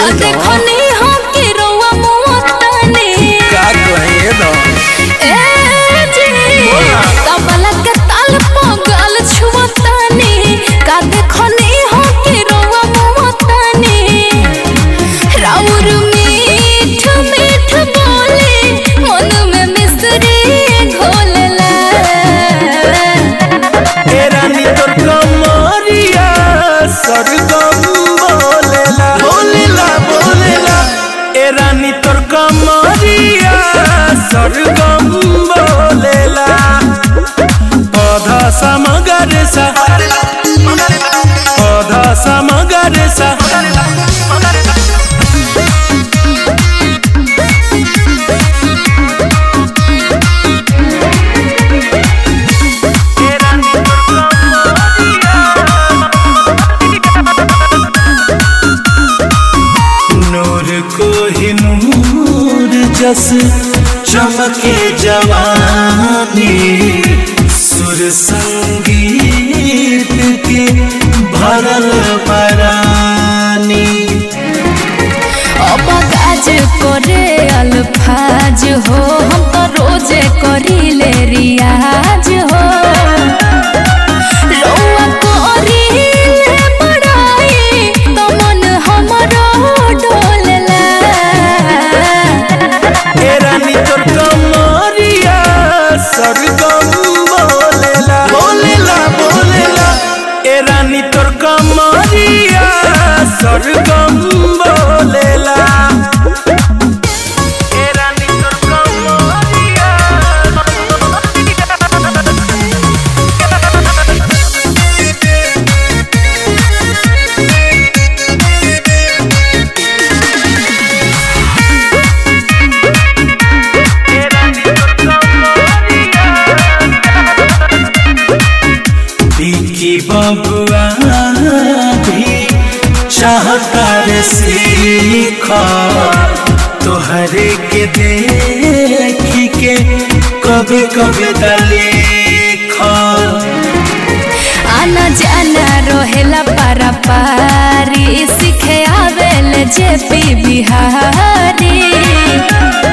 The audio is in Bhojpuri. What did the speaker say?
का देखनी हो के रउआ मोतानी का कहे दो ए जी तबला के ताल पगल छुअतानी का देखनी हो के रउआ मोतानी राउर मीठ मीठ बोले मन में मिश्री घोलला ए रानी तोर कमरिया सरगम बोलेला बोलेला बोलेला ए रानी तोर कमरिया सरगम बोलेला पौधा समगर सा पौधा समगर सा नूर को ही नूर जस चमके जवानी सुर संगीत के भरल परानी अब काज करे अल्फाज हो हम तो रोजे करीले रियाज हो रउआ करीले बड़ाई तो मन हमरो डोलला ए रानी तोर कमरिया सरगम बोलेला बोलेला बोलेला ए रानी तोर कमरिया सरगम बोलेला ए रानी तोर कमरिया बिकी बबुआ भी चाहता रे सीख तोहरे के देख के कभी कभी दलेख आना जाना रहेला पारा पारी सीखे आवेल जे पी बिहारी